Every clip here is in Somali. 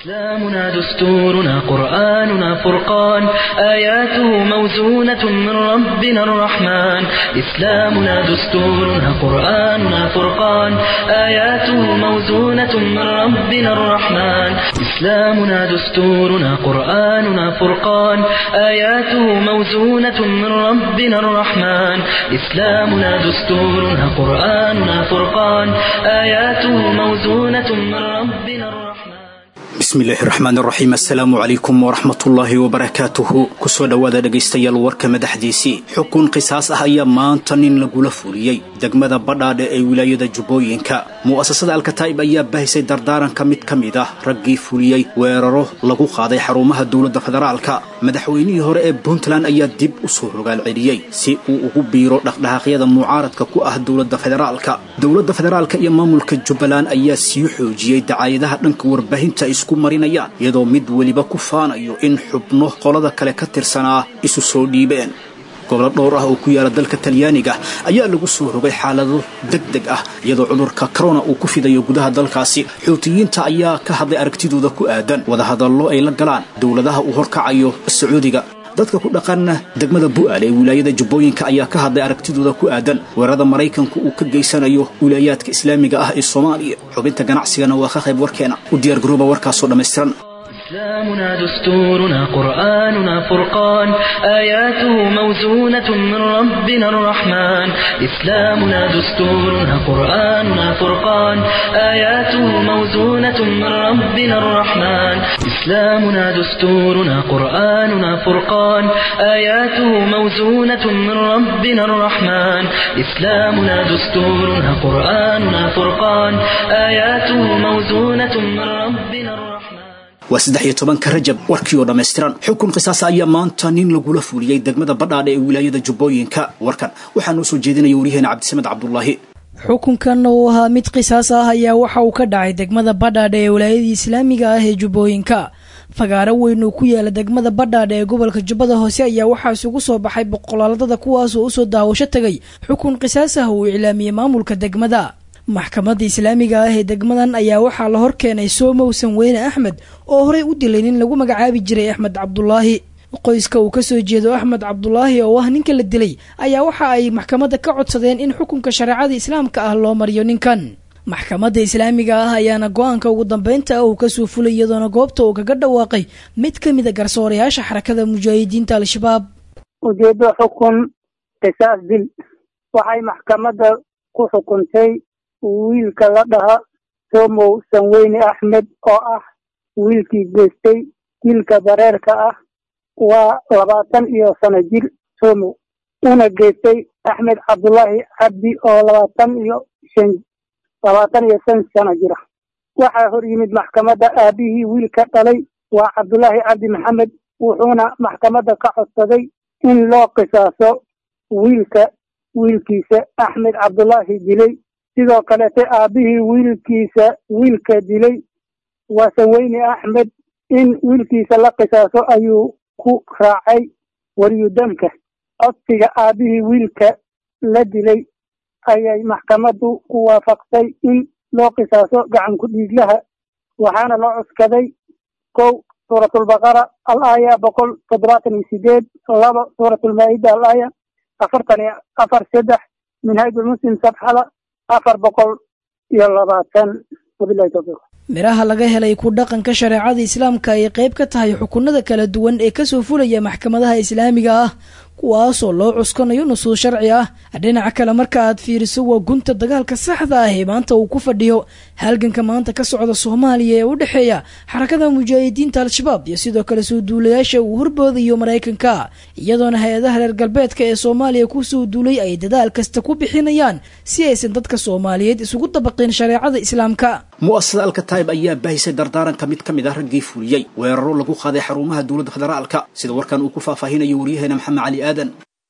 إسلامنا دستورنا قرآننا فرقان آياته موزونة من ربنا الرحمن إسلامنا دستورنا قرآننا فرقان آياته موزونة من ربنا الرحمن إسلامنا دستورنا قرآننا فرقان آياته موزونة من ربنا الرحمن إسلامنا دستورنا قرآننا فرقان آياته موزونة من ربنا الرحمن bismillaahi raxmaan raxiim assalaamu calaykum waraxmatullaahi wabarakaatuhu kusoo dhowaada dhegaystayaal warka madaxdiisii xukun qisaas ah ayaa maanta nin lagula fuliyey degmada badhaadhe ee wilaayada jubbooyinka mu'asasada alkataa'ib ayaa bahisay dardaaranka mid ka mid ah raggii fuliyey weeraro lagu qaaday xarumaha dowladda federaalka madaxweynihii hore ee puntland ayaa dib u soo rogaal celiyey si uu ugu biiro dhaqdhaqaaqyada mucaaradka ku ah dowladda federaalka dowladda federaalka iyo maamulka jubbaland ayaa sii xoojiyey dacaayadaha dhanka warbaahinta isku marinayaan iyadoo mid weliba ku faanayo in xubno qolada kale ka tirsanaa isu soo dhiibeen gobolo dhowr ah oo ku yaala dalka talyaaniga ayaa lagu soo rogay xaalado deg deg ah iyadoo cudurka corona uu ku fidayo gudaha dalkaasi xuutiyiinta ayaa ka hadlay aragtidooda ku aadan wadahadallo ay la galaan dowladaha uu horkacayo sacuudiga dadka ku dhaqana degmada bu'aal ee wilaayada jubbooyinka ayaa ka hadlay aragtidooda ku aadan weerarada maraykanku uu ka geysanayo wilaayaadka islaamiga ah ee soomaaliya xubinta ganacsigana waa ka qayb warkeena u diyaargarooba warkaasoo dhammaystiran إسلامنا دستورنا قرآننا فرقان آياته موزونة من ربنا الرحمن إسلامنا دستورنا قرآننا فرقان آياته موزونة من ربنا الرحمن إسلامنا دستورنا قرآننا فرقان آياته موزونة من ربنا الرحمن إسلامنا دستورنا قرآننا فرقان آياته موزونة من ربنا الرحمن waa saddex iyo tobanka rajab warkii oo dhammaystiran xukun qisaasa ayaa maanta nin lagula fuliyey degmada badhaadhe ee wilaayada jubbooyinka warkan waxaa noo soo jeedinaya waryaheena cabdisamed cabdulaahi xukunkan oo ahaa mid qisaas ah ayaa waxa uu ka dhacay degmada badhaadhe ee wilaayadii islaamiga ah ee jubbooyinka fagaaro weyn oo ku yaala degmada badhaadhe ee gobolka jubbada hoose ayaa waxaa isugu soo baxay boqolaaladada kuwaasoo usoo daawasho tegay xukun qisaas ah uu iclaamiyey maamulka degmada maxkamadda islaamiga ah ee degmadan ayaa waxaa la hor keenay soomowsan weyne axmed oo horey u dilay nin lagu magacaabi jiray axmed cabdulaahi qoyska uu kasoo jeedo axmed cabdulaahi oo ah ninka la dilay ayaa waxa ay maxkamadda ka codsadeen in xukunka shareecada islaamka ah loo mariyo ninkan maxkamadda islaamiga ah ayaana go-aanka ugu dambeynta ah uu kasoo fulay iyadoona goobta uu kaga dhawaaqay mid ka mid a garsoorayaasha xarakada mujaahidiinta al-shabaab ujeedo xukun qisaas dil waxay maxkamadda ku xukuntay wiilka la dhaha somow sanweyne axmed oo ah wiilkii geystay dilka bareerka ah waa labaatan iyo sano jir somow una geystay axmed cabdullaahi cabdi oo labaatan iyo shan labaatan iyo shan sano jira waxaa hor yimid maxkamadda aabihii wiilka dhalay waa cabdullaahi cabdi maxamed wuxuuna maxkamadda ka codsaday in loo qisaaso wiilka wiilkiisa axmed cabdullaahi dilay sidoo kaleete aabihii wiilkiisa wiilka dilay waa sanweyne axmed in wiilkiisa la qisaaso ayuu ku raacay waryudamka codsiga aabihii wiilka la dilay ayay maxkamaddu ku waafaqsay in loo qisaaso gacan ku-dhiiglaha waxaana loo cuskaday kow suuratulbaqara al aaya boqol toddobaatan iyo sideed laba suuratulmaa-ida al aaya afartan iyo afar saddex minhaajulmuslim sabxada afar boqol iyo labaatan wabilahi towfiiq midhaha laga helay ku dhaqanka shareecada islaamka ay qayb ka tahay xukunada kala duwan ee kasoo fulaya maxkamadaha islaamiga ah kuwaasoo loo cuskanayo nusuus sharci ah dhinaca kale marka aad fiiriso waa gunta dagaalka saxda ah ee maanta uu ku fadhiyo halganka maanta ka socda soomaaliya ee u dhexeeya xarakada mujaahidiinta al-shabaab iyo sidoo kale soo duulayaasha uu horboodayo maraykanka iyadoona hay-adaha reer galbeedka ee soomaaliya kusoo duulay ay dadaal kasta ku bixinayaan si aysan dadka soomaaliyeed isugu dabaqin shareecada islaamka mu'asasada alkataib ayaa baahisay dardaaranka mid ka mid ah raggii fuliyey weeraro lagu qaaday xarumaha dowladda federaalka sida warkan uu ku faahfaahinayo waryaheena maxamed cali aadan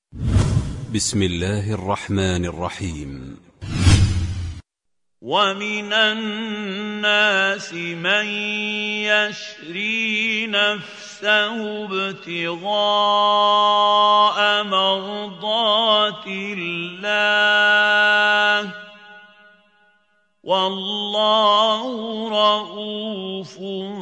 بسم الله الرحمن الرحيم ومن الناس من يشري نفسه ابتغاء مرضات الله والله رؤوف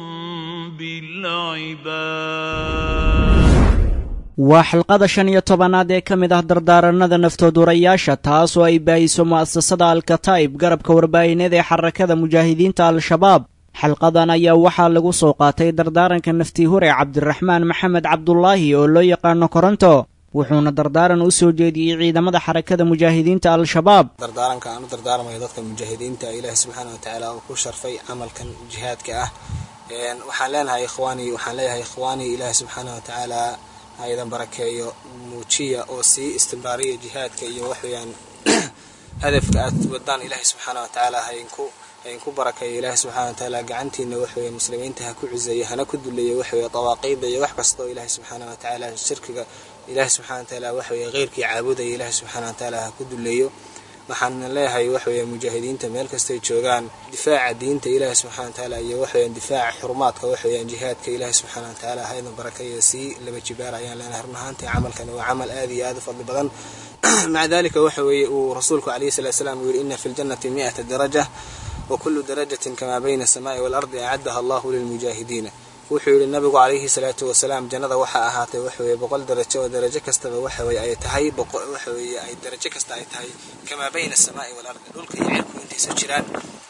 بالعباد waa xalqada shan iyo tobanaad ee ka mid ah dardaaranada naftoodurayaasha taas oo ay baahiso mu'asasada alkataa'ib garabka warbaahineed ee xarakada mujaahidiinta al-shabaab xalqadan ayaa waxaa lagu soo qaatay dardaaranka naftii hore cabdiraxmaan maxamed cabdulaahi oo loo yaqaano koronto wuxuuna dardaaran u soo jeediyey ciidamada xarakada mujaahidiinta al-shabaab dardaaranka aan u dardaarmayo dadka mujaahidiinta ilaahi subxaana watacaala uu ku sharfay camalkan jihaadka ah waxaan leenahay ikhwaani waxaan leeyahay ikhwaani ilaahi subxaana watacaala ha idan barakeeyo muujiya oo sii istimraariya jihaadka iyo waxweeyaan hadafka aad wadaan ilaahi subxaana watacaala hainku hainku barakeeyo ilaahi subxana watacaala gacantiina waxweeye muslimiinta ha ku cizeeyo hana ku duleeyo waxweeye dawaaqiida iyo wax kasta oo ilaahi subxaana watacaala shirkiga ilaahi subxana watacaala waxweeye keyrkii caabudaya ilaahi subxaana watacaala ha ku duleeyo waxaan leeyahay waxweeye mujaahidiinta meel kastay joogaan difaaca diinta ilaahi subxana watacaala iyo waxweeyaan difaaca xurumaadka waxweeyaan jihaadka ilaahi subxaana watacaala ha idan barakeeyo sii laba jibaar ayaan leenahay run ahaantii camalkani waa camal aad iyo aad u fadli badan maca dalika waxa weeye uu rasuulku calayhi salatu salaam uu yidhi ina fi ljannati mi'ata daraja wa kullu darajatin kamaa bayna asamaai waalardi acaddaha allahu lilmujaahidiina wuxuu yidhi nabigu calayhi salaatu wasalaam jannada waxaa ahaatay waxaweeye boqol darajo oo darajo kastaba waxaweye ay tahay waxaweeye ay darajo kasta ay tahay kamaa bayna asamaai waalardi dhulka iyo cirku intaysa jiraan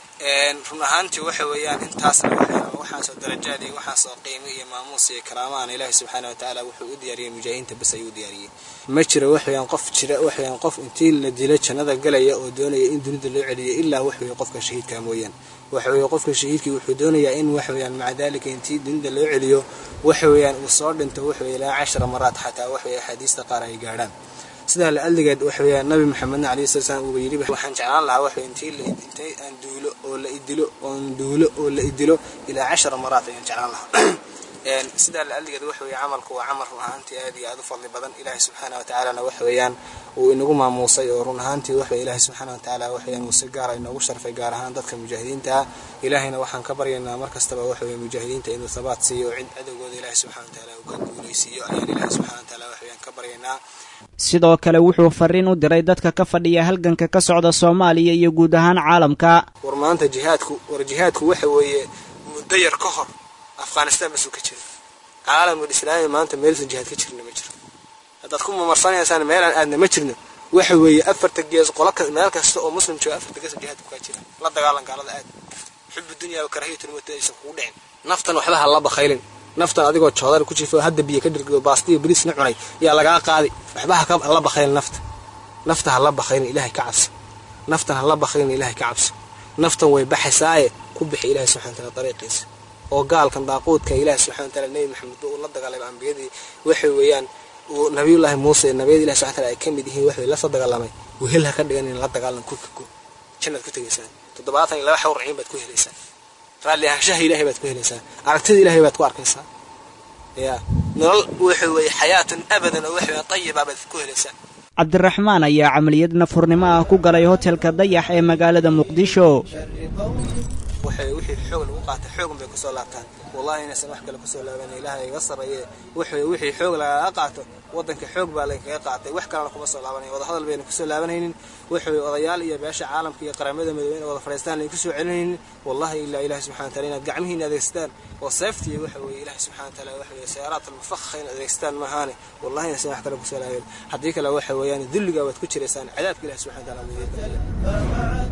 run ahaantii waxa weeyaan intaasna waxaasoo darajaad iyo waxaasoo qiimo iyo maamuus iyo karaamaana ilaahi subxaana watacaala wuxuu u diyaariyey mujaahidiinta bas ayuu u diyaariyey ma jiro waxweyaan qof jira waxweyaan qof intii la dilo jannada galaya oo doonaya in dunida loo celiyo ilaa waxweye qofka shahiidka mooyaan waxaweye qofka shahiidkii wuxuu doonayaa in waxweyaan maca daalika intii dunida loo celiyo waxaweyaan uu soo dhinto waxweye ilaa cashara maraad xataa waxweye axaadiista qaar ay gaadhaan sidaa la adligeed waxaweyaan nabi maxamedna alayhi sala slam uuba yidhi waxaan jeclaan lahaa waxweye intii la intay aan duulo oo la idilo oon duulo oo la idilo ilaa cashara maraad ayaan jeclaan lahaa sidaa la adligeed waxaweye camalku waa camal run ahaantii aad iyo aad u fadli badan ilaahi subxaana watacaalana waxweeyaan uu inagu maamuusay oo run ahaantii waxweye ilaahi subxaana watacaala waxweyaan uu si gaara inoogu sharfay gaar ahaan dadka mujaahidiinta ah ilaahayna waxaan ka baryaynaa mar kastaba waxaweye mujaahidiinta inuu thabaat siiyo oo cid cadowgooda ilaahi subxana watacaala uu ka guulaysiiyo ayaan ilaahi subxana watacaala waxweyaan ka baryaynaa sidoo kale wuxuu fariin u diray dadka ka fadhiya halganka ka socda soomaaliya iyo guud ahaan caalamka war maanta jihaadku war jihaadku waxa weeye muddo yar ka hor afghanistan basuu ka jira caalamul islaami maanta meelsan jihaad ka jirna ma jiro haddaad ku mamarsanaysaan meelaan aadna ma jirno waxa weeye afarta gees qola meel kasta oo muslim jooga afarta gees jihaadku kaa jira la dagaalan gaalada aad xubu dunya wa karahiyatu lmawti aysan kugu dhicin naftan waxba ha la bakhaylin naftan adigoo joodar ku jiifo hadda biyo ka dhirgiyo baastiyo bariisna cunay yaa lagaa qaadi waxba ha la bakhaylin nafta nafta ha la bakhaylin ilaahay ka cabso naftan ha la bakhaylin ilaahay ka cabso naftan way baxaysaaye ku bixi ilaahay subxana wataala dariiqiisa oo gaalkan daaquudka ilaahi subxana wataala nebi maxamed uu la dagaalamay ambiyadii waxay weeyaan uu nabiyullaahi muuse nabiyada ilahi subxana wataala ay ka mid yihiin waxay la soo dagaalamay wehel ha ka dhigan in la dagaalan kurka go jannaad ku tegaysaan toddobaatan iyo laba xawr ciin baad ku helaysaan raalli ahaanshaha ilahay baad ku helaysaan aragtida ilahay baad ku arkaysaa ya nolol waxa weeye xayaatan abadan oo waxa tayiba baad ku helaysaan cabdiraxmaan ayaa camaliyad nafurnimo ah ku galay hotelka dayax ee magaalada muqdisho waxay wixii xoog lagu qaatay xoogan bay kusoo laabtaan wallahi inaysan wax kale kusoo laabanay ilaahay iga sarreeye wuxuu wixii xoog lagaga qaato waddanka xoog baa lagaga qaatay wax kalena kuma soo laabanay wada hadal bayna kusoo laabanaynin wuxuu odayaal iyo beesha caalamka iyo qaramada midoobe in wada fadhiistaan ay kusoo celinaynin wallahi ilaa ilaahi subxana wataala inaad gacmihiina adeegsataan oo seeftiya waxa weeye ilaahi subxana wataala waxa weeye sayaaraat almufakha inaad adeegsataan maahaane wallahi inaysan wax kale kusoo laaban haddii kale waxa weeyaan dulliga waad ku jiraysaan cadaabka ilahi subxana wataala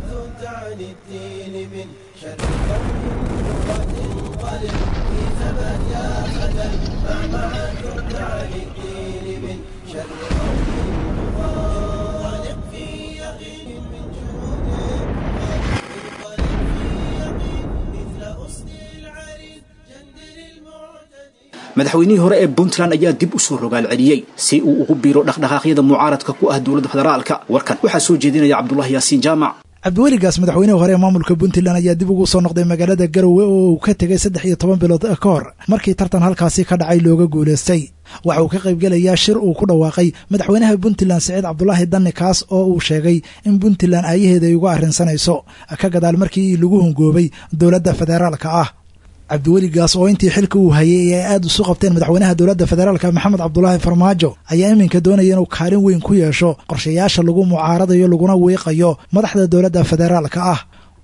madaxweynihii hore ee puntland ayaa dib u soo rogaal celiyey si uu ugu biiro dhaqdhaqaaqyada mucaaradka ku ah dowladda federaalka warkan waxaa soo jeedinaya cabdulahi yaasiin jaamac cabdiweligaas madaxweynihii hore ee maamulka puntland ayaa dib ugu soo noqday magaalada garowe oo uu ka tegay saddex iyo toban bilood ka hor markii tartan halkaasi ka dhacay looga guulaystay waxa uu ka qaybgelayaa shir uu ku dhawaaqay madaxweynaha puntland siciid cabdulaahi danni kaas oo uu sheegay in puntland aayaheeda ay uga arrinsanayso ka gadaal markii lagu hungoobay dowladda federaalka ah cabdiweligaas oo intii xilka uu hayay ee ay aad isu qabteen madaxweynaha dowladda federaalka maxamed cabdulaahi farmaajo ayaa iminka doonaya inuu kaalin weyn ku yeesho qorshayaasha lagu mucaaradayo laguna wiiqayo madaxda dowladda federaalka ah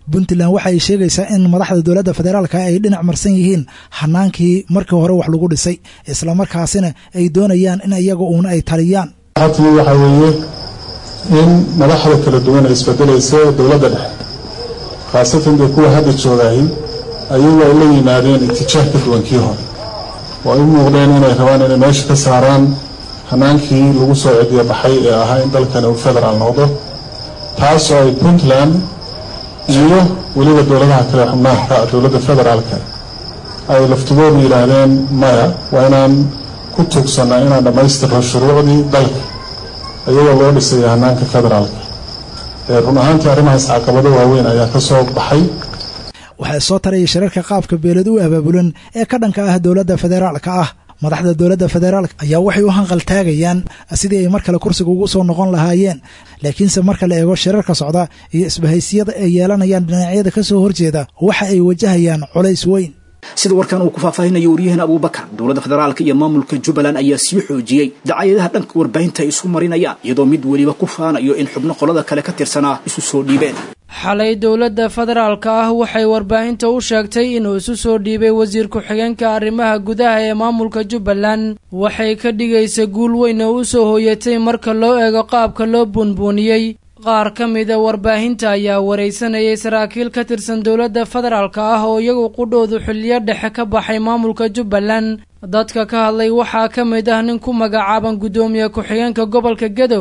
puntland waxa ay sheegaysaa in madaxda dowladda federaalka ay dhinac marsan yihiin hanaankii markii hore wax lagu dhisay islamarkaasina ay doonayaan in iyaga uuna ay taliyaan xatii waxaa weeye in madaxda kala duwan ay isbedelaysa dowladda dhexe khaasatan dee kuwa hadda joogahay ayagu ay la yimaadeen itijaah ka duwan kii hore oo ay u muuqdeen inay rabaan inay meesha ka saaraan hanaankii lagu soo cediya baxay ee ahaa in dalkani uu federaal noqdo taasoo ay puntland iyo weliba dowladaha kale xubnaha ka dowladda federaalka ay laftugoodu yidhaahdeen maya waa inaan ku tuugsannaa inaan dhammaystirno shuruucdii dalka iyagoo loo dhisaya hanaanka federaalka run ahaantii arrimahaas caqabado waaweyn ayaa ka soo baxay waxaa soo taraya shirarka qaabka beelad u abaabulan ee ka dhanka ah dowladda federaalka ah madaxda dowladda federaalk ayaa waxay u hanqaltaagayaan sidii ay mar kale kursiga ugu soo noqon lahaayeen laakiinse marka la eego shirarka socda iyo isbahaysiyada ay yeelanayaan dhinacyada ka soo horjeeda waxa ay wajahayaan culays weyn sida warkan uu ku faahfaahinayo waryaheena abuubakar dowladda federaalka iyo maamulka jubbaland ayaa sii xoojiyey dacayadaha dhanka warbaahinta ay isu marinayaan iyadoo mid weliba ku faanayo in xubno qolada kale ka tirsanaa isu soo dhiibeen xalay dowladda federaalka ah waxay warbaahinta u sheegtay inuu isu soo dhiibay wasiir ku-xigeenka arrimaha gudaha ee maamulka jubbaland waxay ka dhigaysa guul weyn oo u soo hooyatay marka loo eego qaabka loo buunbuuniyey qaar ka mida warbaahinta ayaa waraysanayay saraakiil ka tirsan dowladda federaalka ah oo iyagu qudhoodu xiliyo dhexe ka baxay maamulka jubbaland dadka ka hadlay waxaa ka mid ah nin ku magacaaban guddoomiye ku-xigeenka gobolka gedo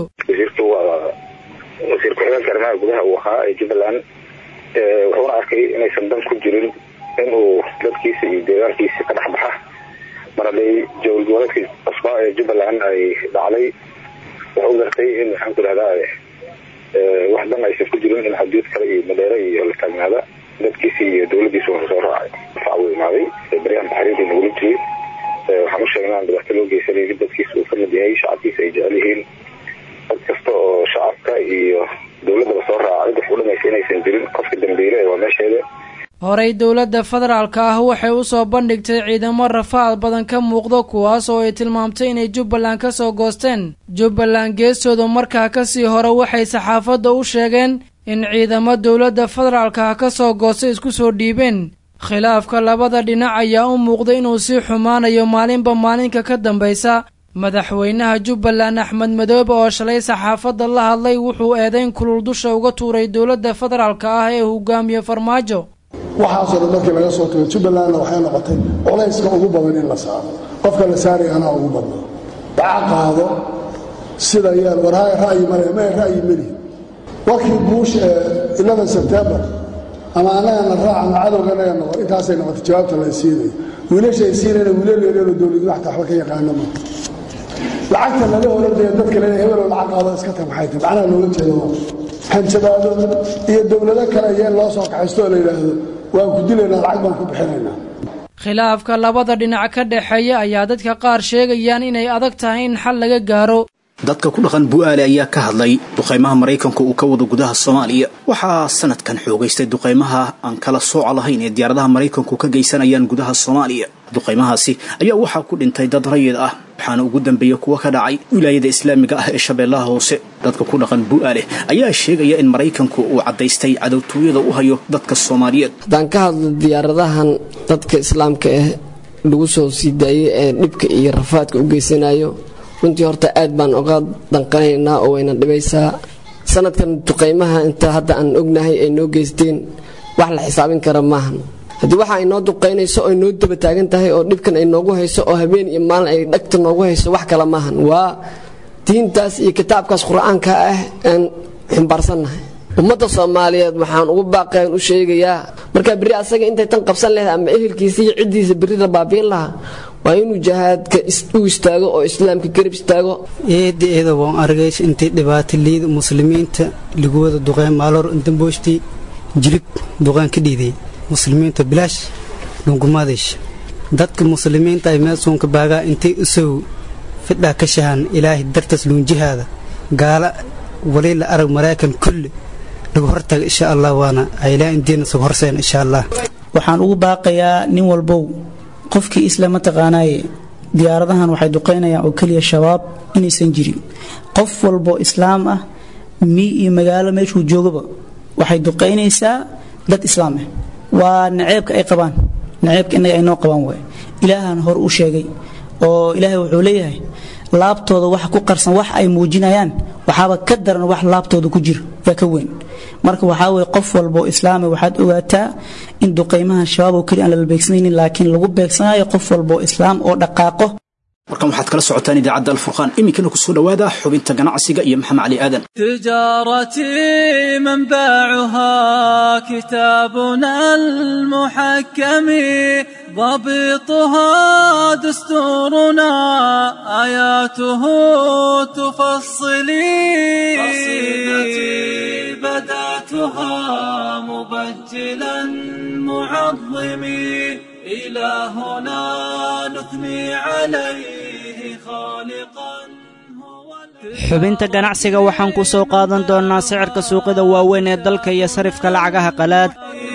wasiir ku-xigeenka arrimaha gudaha uu ahaa ee jubbaland wuxuuna arkay inaysan dan ku jirin inuu dadkiisa iyo deegaankiisa ka dhex baxa mar hadday jawal goboleedka cusbaa ee jubbaland ay dhacday wuxuu gartay in maxaan ku idhahdaa wax dan aysan ku jirin in xuduud kale iyo madheere iyo la taagnaada dadkiisa iyo dowladiisa wuxuu soo raacay fac uu imaaday baryahan taxriirka nagula jiray waxaan u sheegnay aan dhibaato loo geysanaynin dadkiisa uu ka mid yahay shacabkiisa ay jecel yihiin dad kasta oo shacabka iyo dowladdaba soo raaca cid wax u dhamaysa inaysan jirin qofka dambeyle waa meesheeda horey dowladda federaalka ah waxay u soo bandhigtay ciidamo rafaad badan ka muuqdo kuwaas oo ay tilmaamtay inay jubbaland ka soo goosteen jubbaland geestooda markaa kasii hore waxay saxaafadda u sheegeen in ciidamo dowladda federaalka ah ka soo goostay isku soo dhiibeen khilaafka labada dhinac ayaa u muuqday inuu sii xumaanayo maalinba maalinka ka dambaysa madaxweynaha jubbaland axmed madoobe oo shalay saxaafadda la hadlay wuxuu eedayn kulul dusha uga tuuray dowladda federaalka ah ee hogaamiye farmaajo waxaasoo dhan markii laga soo tago jubbalandna waxay noqotay culayska ugu badan in la saaro qofka la saaraya anaa ugu badna baca qaado sida yeel warhaay ra'yi male ma ra'yi meli warkii buush ee eleven sebtembar ama annagana raac ama cadowga anaga noqon intaasay noqotay jawaabta la siinaya wiilasha ay siinayna wiilal yareeroo dowladu waxta waxba ka yaqaana ma lacagta lala oranaya dadka le hebeloo lacag qaado iska tag maxay tahay macnaha loola jeedo hanjabaado iyo dowlado kale yeen loo soo kaxaysto oo la yidhaahdo waan ku dilaynaa lacag baan ku bixinaynaa khilaafka labada dhinac ka dhexeeya ayaa dadka qaar sheegayaan inay adag tahay in xal laga gaaro dadka ku dhaqan bu'aale ayaa ka hadlay duqaymaha maraykanka uu ka wado gudaha soomaaliya waxaa sanadkan xoogaystay duqaymaha aan kala sooca lahayn ee diyaaradaha maraykanku ka geysanayaan gudaha soomaaliya duqaymahaasi ayaa waxaa ku dhintay dad rayid ah waxaana ugu dambeeya kuwa ka dhacay wilaayada islaamiga ah ee shabeellaha hoose dadka ku dhaqan bu'aale ayaa sheegaya in maraykanku uu caddaystay cadowtooyada u hayo dadka soomaaliyeed haddaan ka hadlo diyaaradahan dadka islaamka ah lagu soo sii daayay ee dhibka iyo rafaadka u geysanayo runtii horta aad baan oga danqanaynaa oo wayna dhibaysaa sanadkan duqaymaha inta hadda aan ognahay ay noo geysteen wax la xisaabin kara maahan haddii waxa ay noo duqaynayso oy noo daba taagan tahay oo dhibkan ay noogu hayso oo habeen iyo maalin ay dhagta noogu hayso wax kale maahan waa diintaas iyo kitaabkaas qur-aanka ah aan xumbaarsannahay ummadda soomaaliyeed waxaan ugu baaqayan u sheegayaa markaa berri asaga intay tan qabsan lahayd ama ehelkiisa iyo ciddiisa berri la baabiin lahaa waa inuu jihaadka u istaago oo islaamka garab istaago eedda eeda waan argays intay dhibaato liida muslimiinta lagu wada duqeen maalor damboostii jilib duqaan ka dhiiday muslimiinta bilaash dhungumaadish dadka muslimiinta ay meelsuunka baagaa intay usow fidhaa ka shahan ilaahay dartaas luunjihaada gaala wali la arag maraykan kulli lagu hortaga insha allah waana aylaan indiina sug horseen insha allah waxaan ugu baaqayaa nin walbow qofkii isla mataqaanaaye diyaaradahan waxay duqaynayaan oo keliya shabaab inaysan jirin qof walbo islaam ah mii iyo magaalo meeshuu joogaba waxay duqaynaysaa dad islaam ah waa naceebka ay qabaan naceebka innaga ay noo qabaan waay ilaahan hor u sheegay oo ilaahay wuxuu leeyahay laabtooda wax ku qarsan wax ay muujinayaan waxaaba ka daran wax laabtooda ku jira yaa ka weyn marka waxaa weye qof walboo islaami waxaad ogaataa in duqaymaha shabaab oo keli aan lala beegsanaynin laakiin lagu beegsanayo qof walboo islaam oo dhaqaaqo markan waxaad kala socotaan idaacadda alfurqaan iminkana ku soo dhowaada xubinta ganacsiga iyo maxamed cali aadan تجارتي منبعها كتابنا المحكم ضبطها دستورنا آياته تفصلي قصيدتي بدأتها مبجلا معظمي إلهنا نثني عليه خالقا xubinta ganacsiga waxaan ku soo qaadan doonnaa sicirka suuqyada waaweyn ee dalka iyo sarifka lacagaha qalaad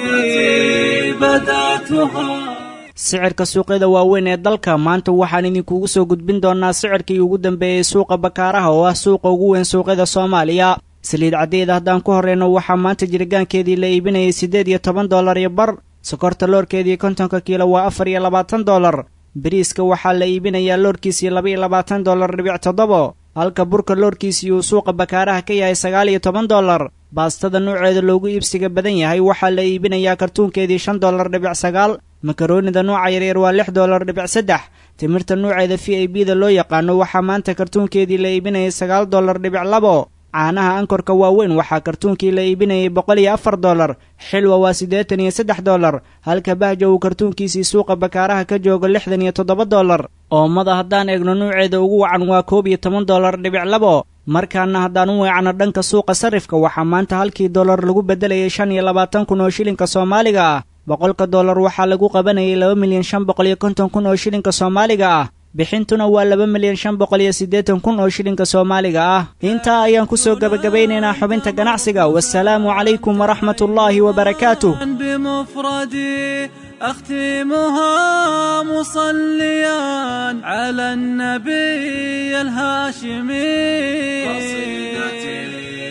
sicirka suuqyada waaweyn ee dalka maanta waxaan idinkugu soo gudbin doonnaa sicirkii ugu dambeeyey suuqa bakaaraha oo ah suuqa ugu weyn suuqyada soomaaliya saliid caddeeda haddaan ku horreyno waxaa maanta jirgaankeedii la iibinayay siddeed iyo toban dollar iyo bar sokorta loorkeedii kontonka kiilo waa afar iyo labaatan dollar bariiska waxaa la iibinayaa loorkiisii laba iyo labaatan dollar dhibic toddobo halka burka loorkiisii uu suuqa bakaaraha ka yahay sagaal iyo toban dollar baastada nuuceeda loogu iibsiga badan yahay waxaa la iibinayaa kartuunkeedii shan dollar dhibic sagaal makaroonida nuuca yaryar waa lix dollar dhibic saddex timirta nuuceeda v i b da loo yaqaano waxaa maanta kartuunkeedii la iibinayay sagaal dollar dhibic labo caanaha ankorka waaweyn waxaa kartuunkii la iibinayay boqol iyo afar dollar xilwa waa siddeetan iyo saddex dollar halka bahja uu kartuunkiisii suuqa bakaaraha ka joogo lixdan iyo toddoba dollar oomada haddaan eegno nuuceeda ugu wacan waa koob iyo toban dollar dhibic labo markaana haddaan u weecno dhanka suuqa sarifka waxaa maanta halkii dollar lagu beddelayay shan iyo labaatan kun oo shilinka soomaaliga ah boqolka dollar waxaa lagu qabanayay laba milyan shan boqol iyo konton kun oo shilinka soomaaliga ah bixintuna waa laba milyan shan boqol iyo siddeetan kun oo shilinka soomaaliga ah intaa ayaan ku soo gebagabeynaynaa xubinta ganacsiga wasalaamu calaykum waraxmat ullaahi wabarakaatuh بمفردي أختمها مصليا على النبي الهاشمي قصيدتي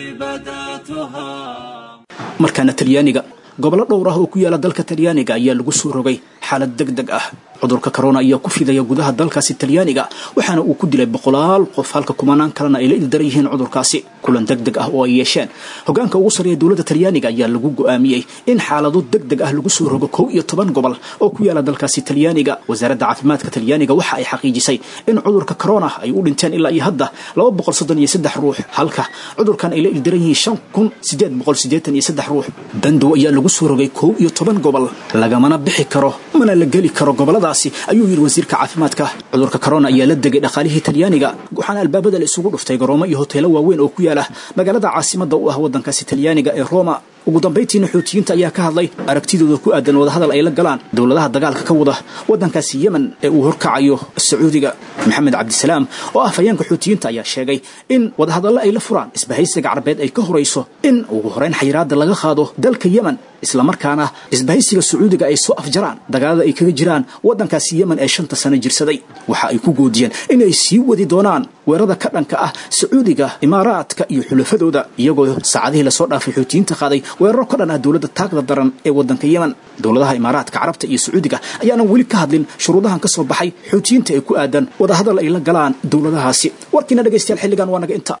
بدأتها markaana talyaaniga gobollo dhowr ah oo ku yaala dalka talyaaniga ayaa lagu soo rogay xaalad deg deg ah cudurka corona ayaa ku fidaya gudaha dalkaasi talyaaniga waxaana uu ku dilay boqolaal qof halka kumanaan kalena ay la ildaran yihiin cudurkaasi kulan deg deg ah oo ay yeesheen hogaanka ugu sarreeya dowladda talyaaniga ayaa lagu go'aamiyey in xaalado deg deg ah lagu soo rogo kow iyo toban gobol oo ku yaala dalkaasi talyaaniga wasaaradda caafimaadka talyaaniga waxa ay xaqiijisay in cudurka corona ay u dhinteen ilaa iyo hadda laba boqol soddon iyo saddex ruux halka cudurkan ay la ildaran yihiin shan kun sideed boqol siddeetan iyo saddex ruux dandow ayaa lagu soo rogay kow iyo toban gobol lagamana bixi karo mana la geli karo goboladaasi ayuu yidhi wasiirka caafimaadka cudurka corona ayaa la degay dhaqaalihii talyaaniga waxaana albaabada la isugu dhuftay garoomo iyo hoteelo waaweyn oo ku yaala magaalada caasimadda u ah waddankaasi talyaaniga ee roma ugu dambayntiina xuutiyiinta ayaa ka hadlay aragtidooda ku aadan wadahadal ay la galaan dowladaha dagaalka ka wada waddankaasi yemen ee uu horkacayo sacuudiga maxamed cabdisalaam oo ah fayeenka xuutiyiinta ayaa sheegay in wadahadallo ay la furaan isbahaysiga carabeed ay ka horayso in ugu horeyn xayiraada laga qaado dalka yemen islamarkaana isbahaysiga sacuudiga ay soo afjaraan dagaalada ay kaga jiraan waddankaasi yemen ee shanta sano jirsaday waxa ay ku goodiyeen inay sii wadi doonaan weerada ka dhanka ah sacuudiga imaaraadka iyo xulafadooda iyagoo saacadihii lasoo dhaafay xuutiyiinta qaaday weeraro ka dhan ah dowladda taagda daran ee waddanka yemen dowladaha imaaraadka carabta iyo sacuudiga ayaanan weli ka hadlin shuruudahan ka soo baxay xuutiyiinta ee ku aadan wadahadal ay la galaan dowladahaasi warkiina dhegaystayaal xilligan waa naga inta